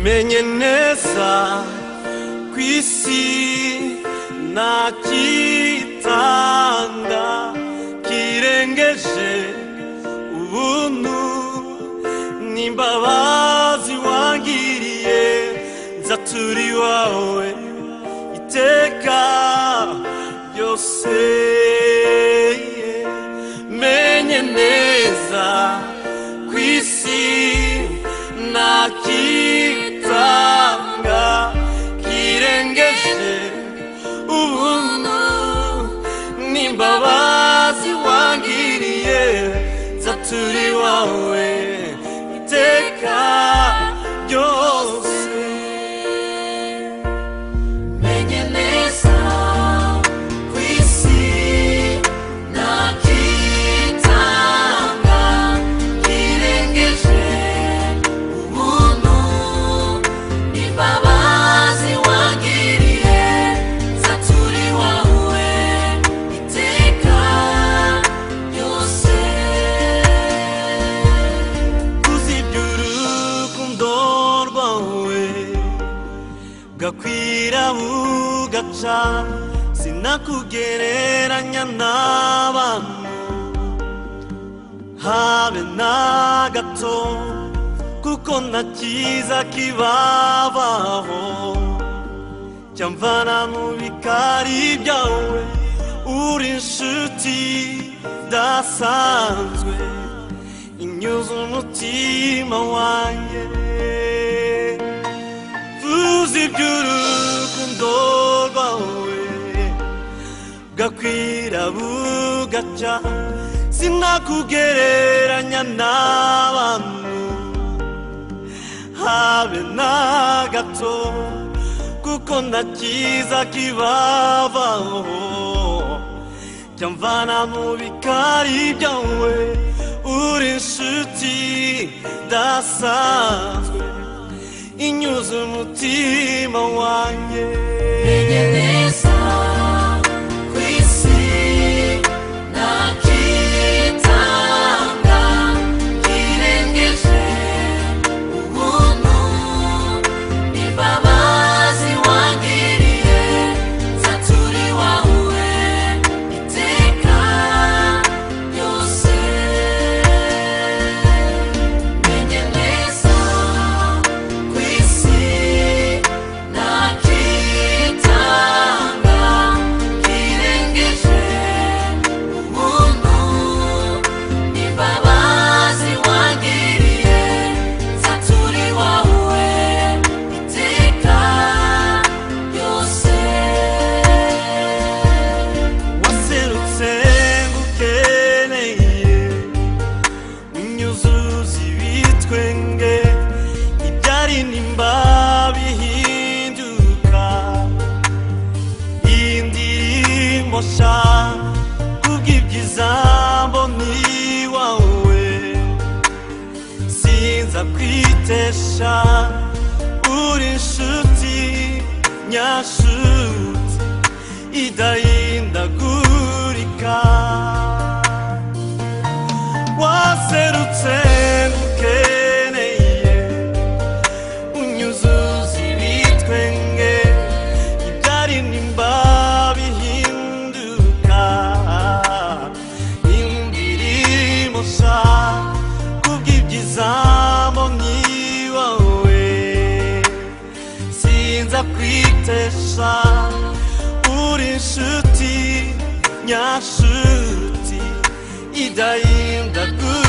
menye neza ku isi nta kitanga kirengeje ubuntu n'imbabazi wangiriye nzaturi iwawe iteka ryose menye neza ku isi nta kitanga kirengeje ubuntu n'imbabazi wangiriye zaturi wawe iteka ryose menye neza ku isi nta kitanga kirengeje ubuntu n'imbabazi wangiriye zaturi wawe iteka ryose kuzibya urukundo rwawe gakwira bugaca sinakugereranya n'abantu habe na gato kuko nta cyiza kibabaho cyamvana mu bikari byawe uri inshuti idasanzwe inyuze umutima wanjye vuza iby'urukundo rwawe gakwira bugaca sinakugereranya n'abantu habe na gato kuko nta cyiza kibabaho cyamvana mu bikari byawe uri inshuti idasanzwe inyuze umutima wanjye Menye neza ku isi nta kitanga kirengeje ubuntu n'imbabazi wangiriye zaturi wawe iteka ryose menye neza ku isi nta kitanga kirengeje ubuntu n'imbabazi wangiriye zaturi wawe iteka ryose waserutse ngo ukeneye unyuzuza ibitwenge ibyari nimba bihinduka iyi ndirimbo sha kubw'ibyiza mbona iwawe sinza kwitesha uri inshuti nyashuti idahindagurika waserutse ngukeneye unyuzuza ibitwenge ibyari nimba bihinduka indirimbo sha kubw'ibyiza mbonye iwawe sinza kwitesha uri inshuti nyashuti idahindagurika